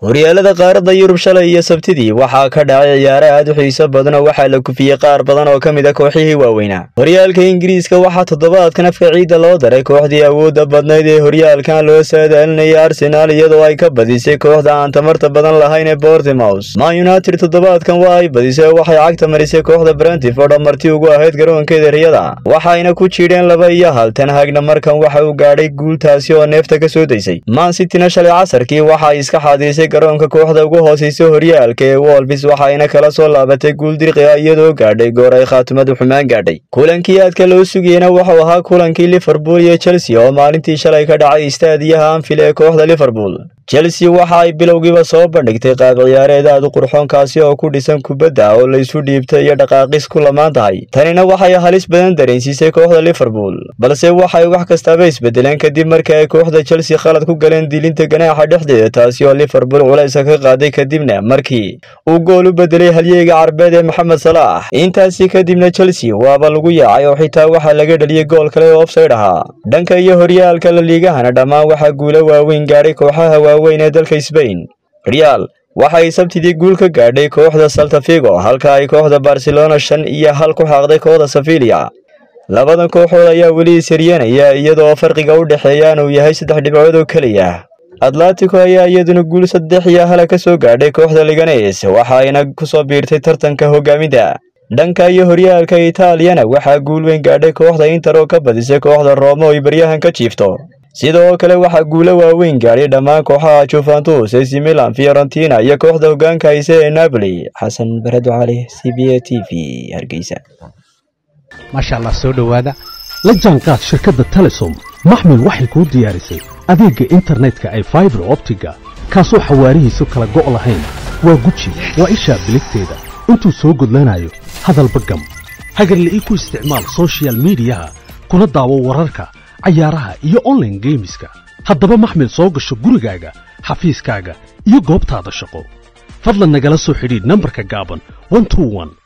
horyaalada qaaradda yurub shalay iyo sabtidii waxaa ka dhacay ciyaare aad u xiiso badan oo waxaa la kufiyey qaar badan oo ka mid a kooxihii waaweynaa horyaalka ingiriiska waxaa toddobaadkan afka ciidda loo daray kooxdii awoodda badnayd ee horyaalkan loo saadaalinayay arsenaal iyadoo ay ka badisay kooxda aan tamarta badan lahayn ee bortimous man united toddobaadkan waa ay badisay oo waxay cagta marisay kooxda brentford oo marti ugu ahayd garoonkeeda riyada waxayna ku jiidheen laba iyo hal tan hagna markan waxa uu gaadhay guultaasi oo neefta ka soo daysay man cityna shalay casarkii waxa ay iska xaadirisay garoonka kooxda ugu hooseysa horyaalka ee wolfis waxayna kala soo laabatay guul dirqi ah iyadoo gaadhay goor ay khaatimadu xumaan gaadhay kulankii aadka loo sugayena wuxuu ahaa kulankii liverpool iyo chelsea oo maalintii shalay ka dhacay istaadiyaha anfil ee kooxda liverpool chelsea waxa ay bilowgiiba soo bandhigtay qaab ciyaareed aad u qurxoonkaasi oo ku dhisan kubadda oo laysu dhiibtay iyo dhaqaaqis ku lamaan tahay tanina waxay halis badan dareensiisay kooxda liverpool balse waxay wax kastaaba isbedeleen kadib markii ay kooxda chelsea khalad ku galeen dilinta ganaaxa dhexdeeda taasi oo liverpool culaysa ka qaaday kadibna markii uu gool u bedelay halyeyga carbeed ee maxamed salaax intaasi kadibna chelsea waaba lagu yaacay oo xitaa waxaa laga dhaliyey gool kale oo ofsayd ahaa dhanka iyo horyaalka la liigahana dhammaan waxaa guulo waaweyn gaadhay kooxaha waaweyn ee dalka sbain real waxay sabtidii guul ka gaadhay kooxda saltafigo halka ay kooxda barcelona shan iyo hal ku xaaqday kooxda safilia labadan kooxood ayaa weli isaryanaya iyadoo farqiga u dhexeeyaan uu yahay saddex dhibcood oo keliya atletico ayaa iyaduna guul saddex iyo hala ka soo gaadhay kooxda liganes waxayna ku soo biirtay tartanka hogaaminta dhanka iyo horyaalka itaaliyana waxaa guul weyn gaadhay kooxda inter oo ka badisay kooxda rooma oo ay baryahan ka jiifto sidoo kale waxaa guulo waaweyn gaadhay dhammaan kooxaha juventus ac milan fiorentina iyo kooxda hogaanka hayse ee napoli xasan baredo cali c b a t v hargeysa maasha allah soo dhowaada la jaanqaad shirkadda telesom maxmil waxay kuu diyaarisay adeegga internetka ay faibar optiga kaasoo xawaarihiisu kala go' lahayn waa guji waa ishaa biligteeda intuu soo gudlanayo hadalba gam hagarla'ii ku isticmaal sochial midiyaha kuna daawo wararka cayaaraha iyo onlaine geemiska haddaba maxmil soo gasho gurigaaga xafiiskaaga iyo goobtaada shaqo fadlan nagala soo xidhiidh nambarka gaaban